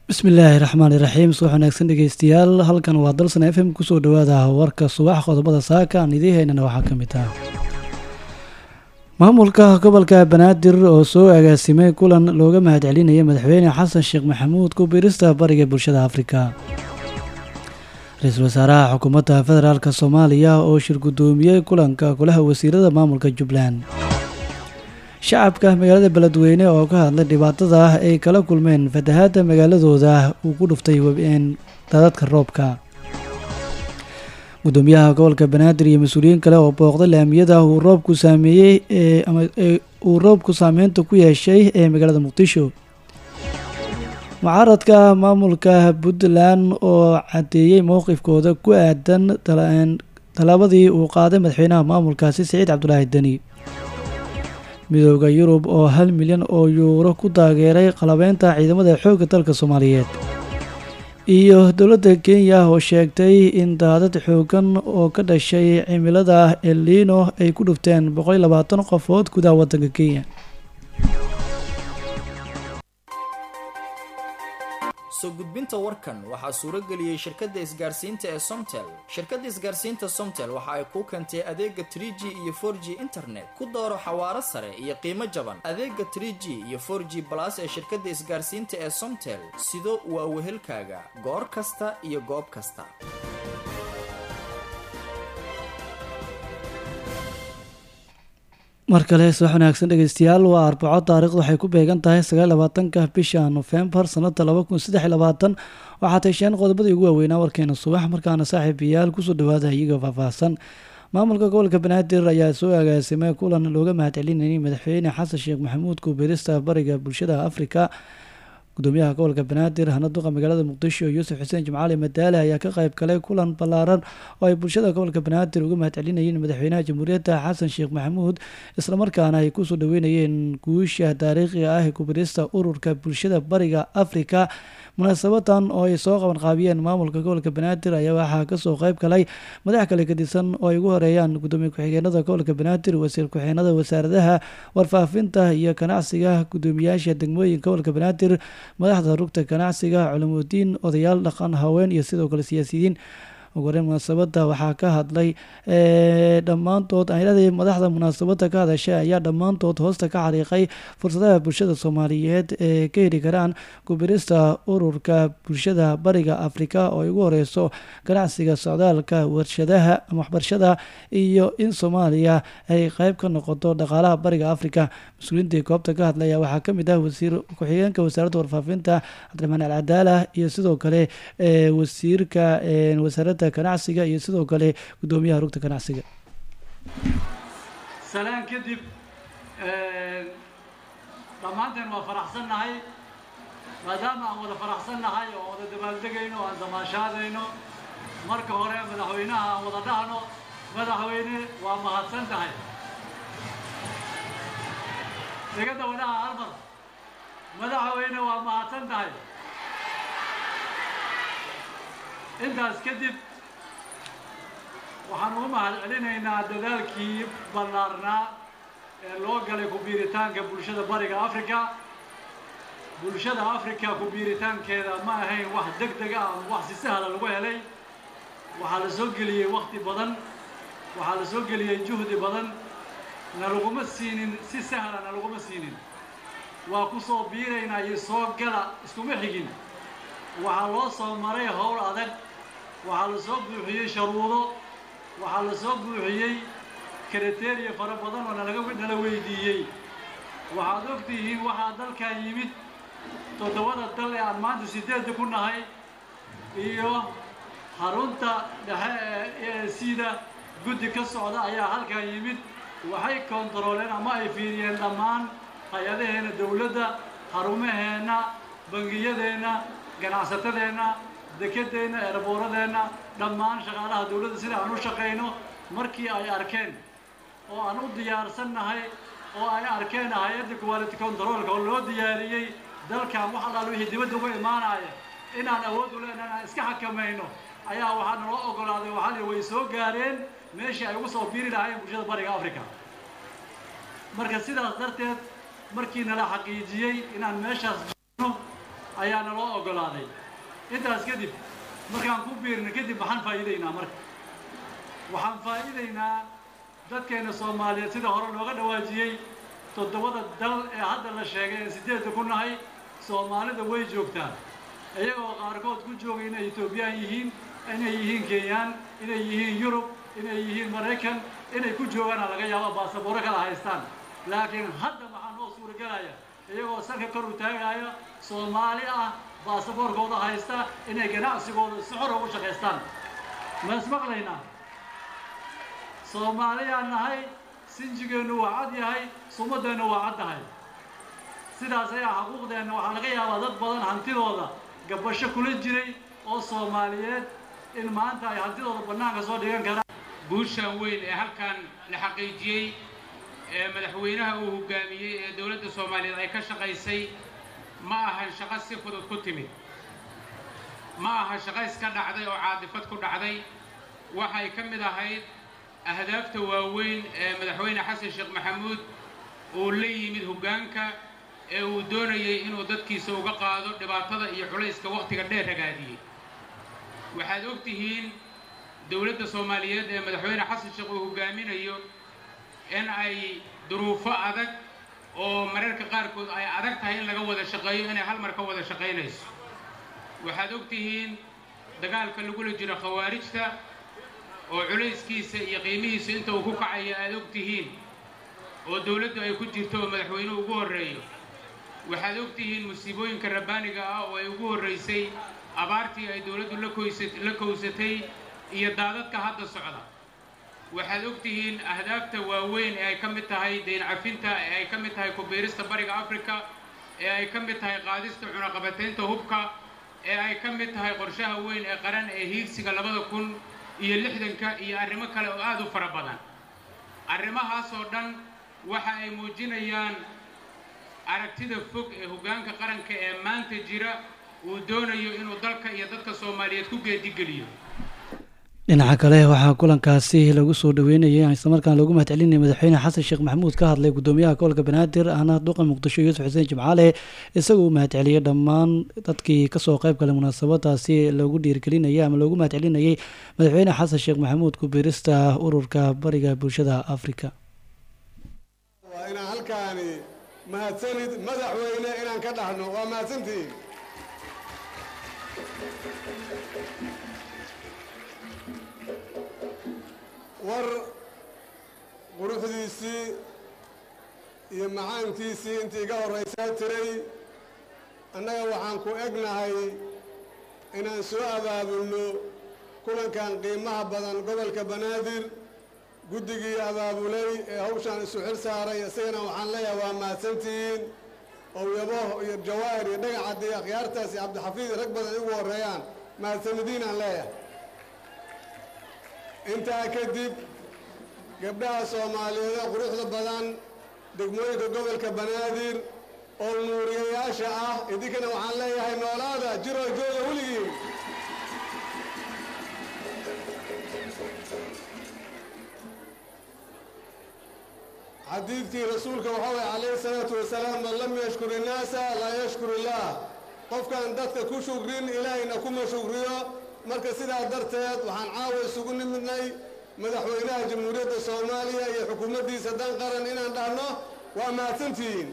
bismillaahi raxmaani raxiim subax wanaagsan dhegeystayaal halkan waa dalsan f m kusoo dhawaada warka subax qodobada saaka aan idiin haynana waxaa ka mid ah maamulka gobolka banaadir oo soo agaasimay kulan looga mahadcelinaya madaxweyne xasan sheekh maxamuud ku biirista bariga bulshada afrika ra-iisul wasaaraha xukuumadda federaalk soomaaliya oo shir guddoomiyey kulanka golaha wasiirada maamulka jubbaland shacabka magaalada beledweyne oo ka hadlay dhibaatada ah ay kala kulmeen fatahaadda magaaladooda uu ku dhuftay wabeen daadadka roobka gudoomiyaha gobolka banaadir iyo mas-uuliyiin kale oo booqday laamiyada uu roobku saameeyey ama uu roobku saameynta ku yeeshay ee magaalada muqdisho mucaaradka maamulka puntland oo caddeeyey mowqifkooda ku aadan tallaabadii uu qaaday madaxweynaha maamulkaasi siciid cabdulaahi deni midooda yurub oo hal milyan oo yuuro ku taageeray qalabeynta ciidamada xoogga dalka soomaaliyeed iyo dowladda kenya oo sheegtay in daadad xoogan oo ka dhashay cimilada elino ay ku dhufteen boqol iyo labaatan qofood gudaha waddanka kenya soo gudbinta warkan waxaa suuro geliyey shirkadda isgaarsiinta ee somtel shirkadda isgaarsiinta somtel waxa ay kuu keentay adeega trie g iyo for g internet ku dooro xawaaro sare iyo qiimo jaban adeega trie g iyo for g balas ee shirkadda isgaarsiinta ee somtel sido waa wehelkaaga goor kasta iyo goob kasta mar kale subax wanaagsan dhegeystayaal waa arbaco taarikhdu waxay ku beegan tahay sagaal labaatanka bisha nofembar sanada laba kun saddex iyo labaatan waxaa tasheen qodobadii ugu waaweynaa warkeena subax markaana saaxiibayaal kusoo dhawaada iyaga faahfaahsan maamulka gobolka banaadir ayaa soo agaasimay kulan looga mahadcelinayay madaxweyne xasan sheekh maxamuud kuubirista bariga bulshada afrika gudoomiyaha gobolka banaadir hana duqa magaalada muqdisho yuusuf xuseen jimcaali madaale ayaa ka qayb galay kulan ballaaran oo ay bulshada gobolka banaadir uga mahadcelinayeen madaxweynaha jamhuuriyadda xasan sheekh maxamuud islamarkaana ay kusoo dhaweynayeen guusha taariikhiga ah ee kubirista ururka bulshada bariga afrika munaasabadan oo ay soo qaban qaabiyeen maamulka gobolka banaadir ayaa waxaa kasoo qayb galay madax kale gadisan oo ay ugu horeeyaan gudoomiye ku-xigeenada gobolka banaadir wasiir ku-xigeenada wasaaradaha warfaafinta iyo ganacsiga gudoomiyaasha degmooyinka gobolka banaadir madaxda rugta ganacsiga culamudiin odayaal dhaqan haween iyo sidoo kale siyaasiyiin ugu horeyn munaasabada waxaa ka hadlay dhammaantood ayladii madaxda munaasabada ka hadashay ayaa dhammaantood hoosta ka xariiqay fursadaha bulshada soomaaliyeed ee ka heli karaan kubirista ururka bulshada bariga afrika oo ay ugu horeyso ganacsiga socdaalka warshadaha ama waxbarashada iyo in soomaaliya ay qeyb ka noqoto dhaqaalaha bariga afrika mas-uuliintii goobta ka hadlaya waxaa kamid ah wasiir ku-xigeenka wasaaradda warfaafinta cabdiraxmaan alcadaala iyo sidoo kale wasiirka wasaaradda ganacsiga iyo sidoo kale gudoomiyaha rugta ganacsiga salaan kadib dhammaanteen waa faraxsannahay maadaama aan wada faraxsannahay oo wada dabaaldegayno o aan damaashaadayno marka hore madaxweynaha aan wada dhahno madaxweyne waa mahadsan tahay degada wadaha halmar madaxweyne waa mahadsan tahay intaas kadib waxaan ugu mahad celinaynaa dadaalkii ballaarnaa ee loo galay ku-biiritaanka bulshada bariga africa bulshada africa ku-biiritaankeeda ma ahayn wax deg deg ah ama wax si sahla lagu helay waxaa la soo geliyey wakti badan waxaa la soo geliyey juhdi badan na laguma siinin si sahla na laguma siinin waa ku soo biiraynaa iyo soo gala iskuma xigin waxaa loo soo maray howl adag waxaa la soo buuxiyey sharuudo waxaa la soo buuxiyey kriteria fara badan oo nalaga nala weydiiyey waxaad og tihiin waxaa dalkan yimid toddobada dal ee aan maanta sideedda ku nahay iyo xarunta dhexe ee e sida guddi ka socda ayaa halkan yimid waxay kontarooleen ama ay fiiriyeen dhammaan hay-adaheenna dawladda xarumaheenna bangiyadeenna ganacsatadeenna dekedeenna eeraboorradeenna dhammaan shaqaalaha dawladda sida aan u shaqayno markii ay arkeen oo aan u diyaarsannahay oo ay arkeen hay-adda quality controlka oo loo diyaariyey dalkan wax allaal wixii dibadda uga imaanaya inaan awood u leenahay inaan iska xakamayno ayaa waxaa naloo ogolaaday waxaa way soo gaareen meeshii ay ugu soo biiri lahaayeen bulshada bariga africa marka sidaas darteed markii nala xaqiijiyey inaan meeshaas jirno ayaa naloo oggolaaday intaas kadib markaan ku biirna kadib maxaan faa'iidaynaa marka waxaan faa'iidaynaa dadkeenna soomaaliyeed sida hore looga dhawaajiyey toddobada dal ee hadda la sheegay ee siddeedda ku nahay soomaalida way joogtaa iyagoo qaarkood ku jooga inay etoobiyaan yihiin inay yihiin kenyaan inay yihiin yurub inay yihiin maraykan inay ku joogaana laga yaabo baasabooro kala haystaan laakiin hadda maxaa noo suuragelaya iyagoo sanka kor u taagaya soomaali ah baasaboorkooda haysta inay ganacsigooda si xor ugu shaqaystaan ma ismaqlaynaa soomaaliyaan nahay sinjigeennu waa cad yahay sumadeennu waa cad tahay sidaas ayaa xuquuqdeenna waxaa laga yaabaa dad badan hantidooda gabasho kula jiray oo soomaaliyeed in maanta ay hantidooda bannaanka soo dhigan karaan guushan weyn ee halkan la xaqiijiyey ee madaxweynaha uu hogaamiyey ee dowladda soomaaliyeed ay ka shaqaysay ma ahan shaqo si fudud ku timid ma aha shaqo iska dhacday oo caadifad ku dhacday waxay ka mid ahayd ahdaafta waaweyn ee madaxweyne xasan sheekh maxamuud uu la yimid hoggaanka ee uu doonayey inuu dadkiisa uga qaado dhibaatada iyo culayska wakhtiga dheer ragaadiyey waxaad og tihiin dowladda soomaaliyeed ee madaxweyne xasan sheekh uu hoggaaminayo in ay duruufo adag oo mararka qaarkood ay adag tahay in laga wada shaqeeyo inay hal mar ka wada shaqaynayso waxaad og tihiin dagaalka lagula jiro khawaarijta oo culayskiisa iyo qiimihiisa inta uu ku kacayo aad og tihiin oo dowladdu ay ku jirto oo madaxweynuhu ugu horreeyo waxaad og tihiin musiibooyinka rabbaaniga ah oo ay ugu horraysay abaartii ay dowladdu la koysa la kowsatay iyo daadadka hadda socda waxaad og tihiin ahdaafta waaweyn ee ay ka mid tahay dayn cafinta ee ay ka mid tahay kubiirista bariga afrika ee ay ka mid tahay qaadista cunaqabataynta hubka ee ay ka mid tahay qorshaha weyn ee qaran ee hiigsiga labada kun iyo lixdanka iyo arrimo kale oo aad u fara badan arrimahaasoo dhan waxa ay muujinayaan aragtida fog ee hoggaanka qaranka ee maanta jira uu doonayo inuu dalka iyo dadka soomaaliyeed ku geedigeliyo dhinaca kale waxaa kulankaasi lagu soo dhaweynayay islamarkaan loogu mahadcelinaya madaxweyne xasan sheekh maxamuud ka hadlay gudoomiyaha gobolka banaadir ahna duqa muqdisho yuusuf xuseen jimcaale isagoo u mahadceliyey dhammaan dadkii kasoo qayb galay munaasabadaasi loogu dhiirgelinayay ama loogu mahadcelinayay madaxweyne xasan sheekh maxamuud ku-biirista ururka bariga bulshada afrika waa inaan halkaani mahadsanid madaxweyne inaan ka dhaxno waa mahadsantihiin war quruxdiisii iyo macaankiisii intii iga horraysaa tiray annaga waxaan ku egnahay inaan soo abaabulno kulankan qiimaha badan gobolka banaadir guddigii abaabulay ee hawshaan isu xil saaray isagana waxaan leeyahay waa mahadsantihiin owyabo iyo jawaahir iyo dhagacadd iyo akhyaartaas iyo cabdixafiid rag badan igu horreeyaan mahadsanadiin aan leeyahay intaa kadib gabdhaha soomaaliyeed ee quruxda badan degmooyinka gobolka banaadir oo nuuriyayaasha ah idinkana waxaan leeyahay noolaada jiroo jooga weligiin xadiidkii rasuulka waxaa waye calayhi salaatu wasalaam man lam yashkur innaasa laa yashkur illaah qofkaan dadka ku shukrin ilaahayna kuma shukriyo marka sidaa darteed waxaan caawa isugu nimidnay madaxweynaha jamhuuriyadda soomaaliya iyo xukuumaddiisa dan qaran inaan dhahno waa mahadsantihiin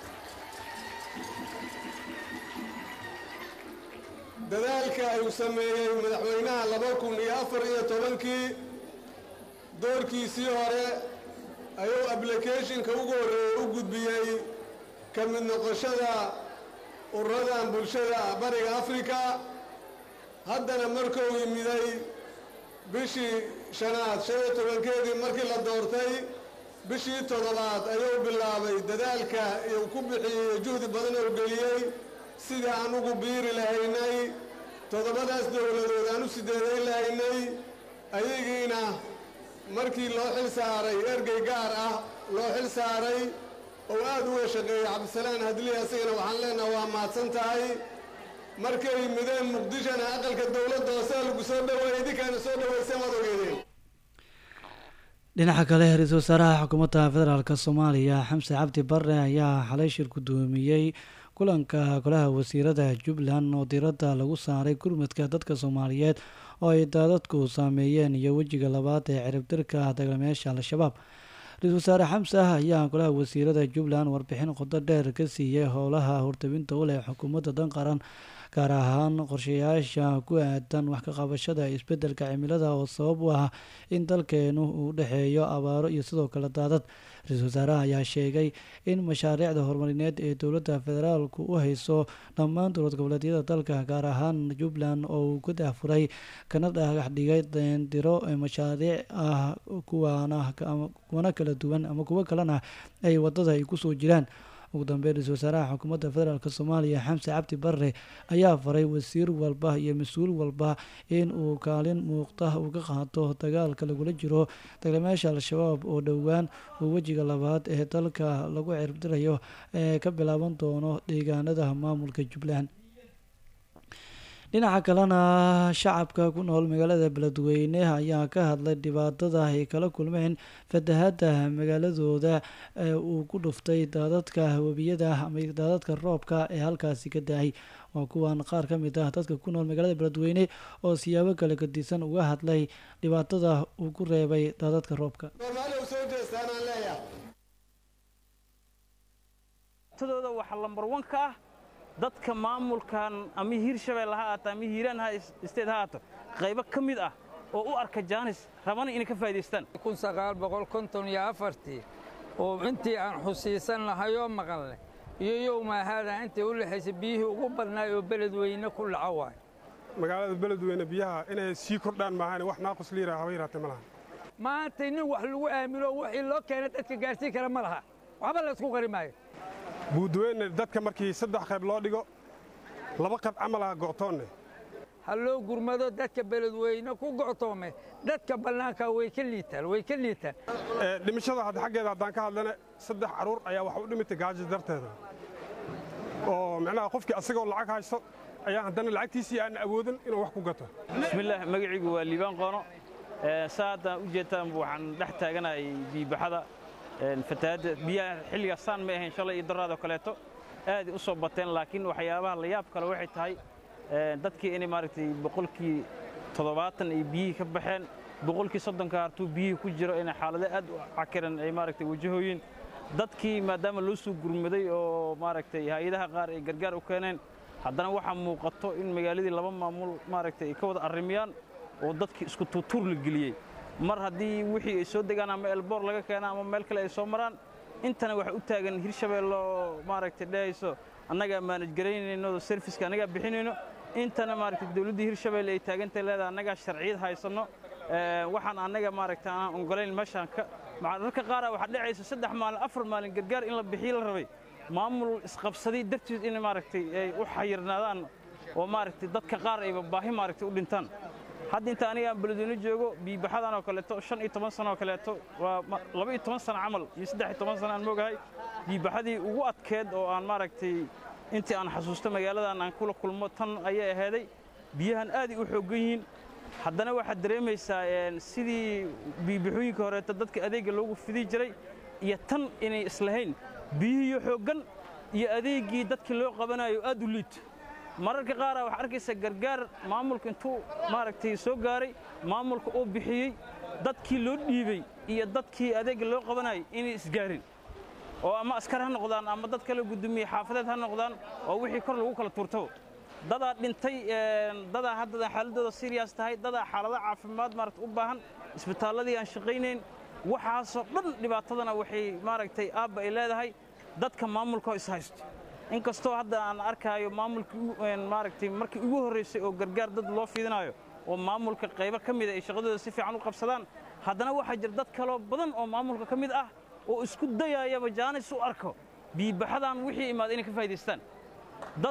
dadaalka ayuu sameeyey madaxweynaha laba kun iyo afar iyo tobankii doorkiisii hore ayuu ablicathonka ugu horreeyey u gudbiyey ka mid noqoshada ururadan bulshada bariga afrika haddana markuu yimiday bishii shanaad shan iyo tobankeedii markii la doortay bishii toddobaad ayuu bilaabay dadaalka iyuu ku bixiyey juhdi badan oo geliyey sidii aan ugu biiri lahaynay toddobadaas dowladood aan u sideedayn lahaynay ayagiina markii loo xil saaray ergey gaar ah loo xil saaray oo aad uga shaqeeyey cabdisalaan hadliya asigana waxaan leenaha waa mahadsan tahay markay mideen muqdishona aqalka dowladda hoose lagu soo dhaweeyey idinkaana soo dhaweyseen waad ogeedeen dhinaca kale ra-iisul wasaaraha xukuumadda federaalk soomaaliya xamse cabdi bare ayaa xalay shir gudoomiyey kulanka golaha wasiirada jubbaland oo diiradda lagu saaray gurmadka dadka soomaaliyeed oo ay daadadku saameeyeen iyo wejiga labaad ee ciribtirka dagaalamayaasha al-shabaab ra-iisul wasaare xamse ayaa golaha wasiirada jubbaland warbixin qodo dheer ka siiyey howlaha hortabinta u leh xukuumadda dan qaran gaar ahaan qorshayaasha ku aadan wax ka qabashada isbeddelka cimilada oo sabab u ah in dalkeenu uu dhexeeyo abaaro iyo sidoo kale daadad ra-iisul wasaaraha ayaa sheegay in mashaariicda horumarineed ee dowladda federaalku u hayso dhammaan dowlad goboleedyada dalka gaar ahaan jubbaland oo uu ka dahfuray kana dhagax dhigay deendiro mashaariic ah kuwaana kuwana kala duwan ama kuwo kalena ay wadada ay kusoo jiraan ugu dambeyn ra-isul wasaaraha xukuumadda federaalk soomaaliya xamse cabdi barre ayaa faray wasiir walba iyo mas-uul walba in uu kaalin muuqda uu ka qaato dagaalka lagula jiro dagaalamayaasha al-shabaab oo dhowaan uu wejiga labaad ee dalka lagu cirbdirayo ee ka bilaaban doono deegaanada maamulka jubbaland dhinaca kalena shacabka ku nool magaalada beledweyne ayaa ka hadlay dhibaatada ay kala kulmeen fatahada magaaladooda ee uu ku dhuftay daadadka webiyada ama daadadka roobka ee halkaasi ka da-ay waa kuwan qaar ka mid ah dadka ku nool magaalada beledweyne oo siyaabo kale gadisan uga hadlay dhibaatada uu ku reebay daadadka roobka tadooda waxaa lambar wan ka ah dadka maamulkan ama hiirshabelle ha aato ama hiiraan ha isteed ha aato qaybo ka mid ah oo u arka jaanis rabana inay ka faa'idaystaan oo intii aan xusiisan lahayoo maqanle iyo yowmaahaada intii u lexaysay biyihii ugu badnaay oo beledweyne ku dhaco waay magaalada beledweyne biyaha inay sii kordhaan maahan wax naaqus liira haba yaraatee ma laha maantay nin wax lagu aamino wixii loo keena dadka gaarsiin kara ma laha waxba la isku qari maayo buudweyne dadka markii saddex qayb loo dhigo laba qayb camal ah go'toonne ha loo gurmado dadka beledweyne ku go'toome dadka bannaanka way ka liitaan way ka liitaan dhimashada hadda xaggeeda haddaan ka hadlana saddex carruur ayaa wax u dhimitay gaajo darteeda oo micnaha qofkii asagoo lacag haysto ayaa haddana lacagtiisii aan awoodin inuu wax ku gato bismillaah magacaygu waa liibaan qoono saa haddaan u jeedtaan waxaan dhex taaganahay biibaxada fatahaadda biyaha xilligaas saan may ahayn shalay iyo daraadoo kaleeto aaday u soo bateen laakiin waxyaabaha la yaab kale waxay tahay dadkii inay maaragtay boqolkii toddobaatan ay biyihii ka baxeen boqolkii soddonka hartuu biyihii ku jiro inay xaalado aad u cakiran ay maaragtay wajahooyin dadkii maadaama loo soo gurmaday oo maaragtay hay-adaha qaar ay gargaar u keeneen haddana waxaa muuqato in magaaladii laba maamul maaragtay ay ka wada arrimiyaan oo dadkii isku tuutuur la geliyey mar haddii wixii ay soo degaan ama elboor laga keena ama meel kale ay soo maraan intana waxa u taagan hirshabeelle oo maaragtay dhehayso annagaa maanaj garaynayno serviska annagaa bixinayno intana maaragtay dawladdii hirshabeelle ay taagantay leedahay annagaa sharciyad haysanno waxaan annaga maaragtay aan ogolayn meeshaan ka mararka qaara waxaa dhacaysa saddex maalin afar maalin gargaar in la bixiyo la rabay maamul isqabsaday dartiis in maaragtay ay u xayirnaadaan oo maaragtay dadka qaar ayba baahi maaragtay u dhintaan hadda inta aniga aan beledweyne joogo biibaxadan oo kaleeto shan iyo toban sano oo kaleeto waa laba iyo toban sano camal iyo saddex iyo toban sano aan moogahay biibaxadii ugu adkeed oo aan maaragtay intii aan xasuusto magaaladan aan kula kulmo tan ayay ahaaday biyahan aaday u xooggan yihiin haddana waxaad dareemaysaa sidii biibaxooyinka horeeto dadka adeegga loogu fidi jiray iyo tan inay islahayn biyihiiyo xooggan iyo adeeggii dadkii loo qabanayo aad u liito mararka qaara waxaa arkaysa gargaar maamulka intuu maaragtay soo gaaray maamulka uu bixiyey dadkii loo dhiibey iyo dadkii adeegga loo qabanayay inay isgaarin oo ama askar ha noqdaan ama dad kale gudoomiye xaafadeed ha noqdaan oo wixii kor lagu kala tuurtaba dadaa dhintay dadaa haddada xaaladooda siriyaas tahay dadaa xaalado caafimaad maaragta u baahan isbitaalladii aan shaqaynayn waxaasoo dhan dhibaatadana waxay maaragtay aabba ay leedahay dadka maamulka oo is haysto inkastoo hadda aan arkaayo maamulkii maaragtay markii ugu horraysay oo gargaar dad loo fidinayo oo maamulka qaybo ka mida ay shaqadooda si fiican u qabsadaan haddana waxaa jira dad kaloo badan oo maamulka ka mid ah oo isku dayaayaba jaanis u arko biibaxadan wixii imaada inay ka faa'idaystaan dad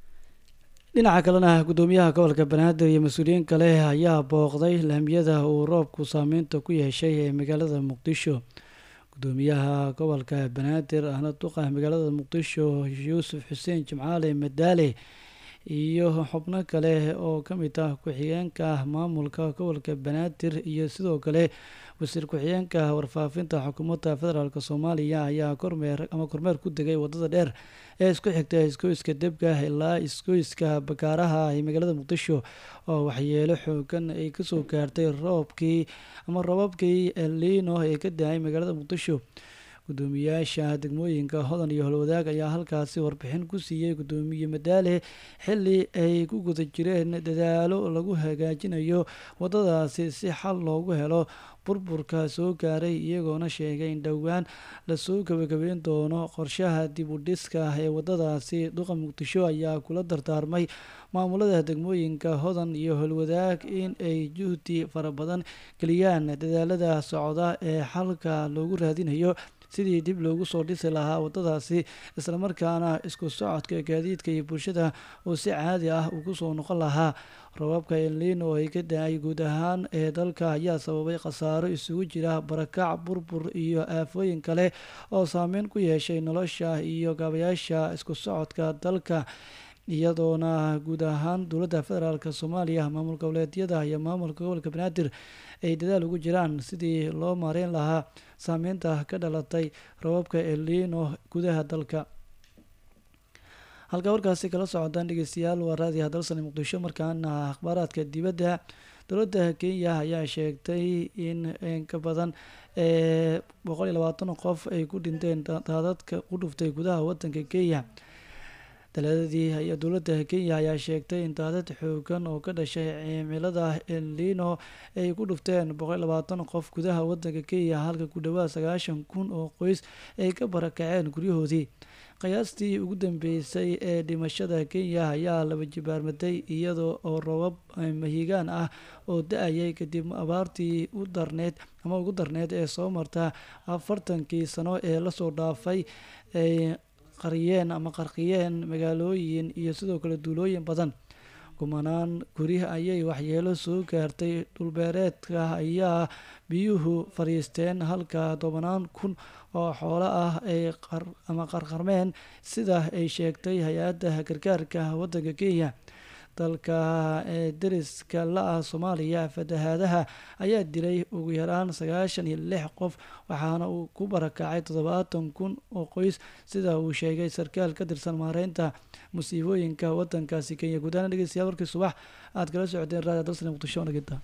dhinaca kalena guddoomiyaha gobolka banaadir iyo mas-uuliyiin kale ayaa booqday laamiyada uu roobku saameynta ku yeeshay ee magaalada muqdisho gudoomiyaha gobolka banaadir ahna duqa magaalada muqdisho yuusuf xuseen jimcaale madaale iyo xubno kale oo ka mid ah ku-xigeenka maamulka gobolka banaadir iyo sidoo kale wasiir ku-xigeenka warfaafinta xukuumadda federaalk soomaaliya ayaa kormeer ama kormeer ku degay wadada dheer ee isku xigta isgoyska debka ilaa isgoyska bakaaraha ee magaalada muqdisho oo waxyeelo xoogan ay kasoo gaartay roobkii ama robabkii elino ee ka da-ay magaalada muqdisho gudoomiyaasha degmooyinka hodan iyo holwadaag ayaa halkaasi warbixin ku siiyey gudoomiye madaale xili ay ku guda jireen dadaalo lagu hagaajinayo wadadaasi si xal loogu helo burburka soo gaaray iyagoona sheegay in dhowaan lasoo gabagabeyn doono qorshaha dib u dhiska ee wadadaasi duqa muqdisho ayaa kula dardaarmay maamulada degmooyinka hodan iyo holwadaag in ay juhdi fara badan geliyaan dadaalada socda ee xalka loogu raadinayo sidii dib loogu soo dhisi lahaa wadadaasi islamarkaana isku socodka gaadiidka iyo bulshada oo si caadi ah uu kusoo noqon lahaa robabka elniin oo ay ka da-ay guud ahaan ee dalka ayaa sababay khasaaro isugu jira barakac burbur iyo aafooyin kale oo saameyn ku yeeshay nolosha iyo gaabayaasha isku socodka dalka iyadoona guud ahaan dowladda federaalk soomaaliya maamul goboleedyada iyo maamulka gobolka banaadir ay dadaal ugu jiraan sidii loo maareyn lahaa saameynta ka dhalatay robabka elino gudaha dalka halkaa warkaasi kala socodaan dhegeystayaal waa raadiyaha dalsani muqdisho markaana akhbaaraadka dibadda dowladda kenya ayaa sheegtay in ka badan boqol iyo labaatan qof ay ku dhinteen daadadka ku dhuftay gudaha wadanka kenya dalaadadii dowladda kenya ayaa sheegtay in daadad xoogan oo ka dhashay cimilada elino ay ku dhufteen boqol iyo labaatan qof gudaha wadanka kenya halka ku dhawaad sagaashan kun oo qoys ay ka barakaceen guryahoodii qiyaastii ugu dambeysay ee dhimashada kenya ayaa laba jibaarmaday iyada oo robab mahigaan ah oo da-ayay kadib abaartii u darneyd ama ugu darneyd ee soo marta afartankii sano ee lasoo dhaafay ay qariyeen ama qarqiyeen magaalooyin iyo sidoo kale duulooyin badan kumanaan guri ayay waxyeelo soo gaartay dhulbeereedka ayaa biyuhu fadhiisteen halka tobanaan kun oo xoolo ah ay ama qarqarmeen sida ay sheegtay hay-adda gargaarka waddanka kenya dalka ee deriska la-ah soomaaliya fatahaadaha ayaa dilay ugu yaraan sagaashan iyo lix qof waxaana uu ku barakacay toddobaatan kun oo qoys sida uu sheegay sarkaal ka tirsan maareynta musiibooyinka wadankaasi kenya gudahaan dhegeystayaal warkii subax aad kala socoteen raadiyo dalsani muqdisho nagita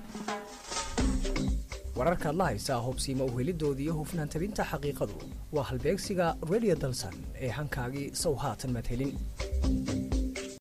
wararkaad la haysaa hubsiima uhelidoodii iyo hufnaan tabinta xaqiiqadu waa halbeegsiga radio dalsan ee hankaagii sow haatan maad helin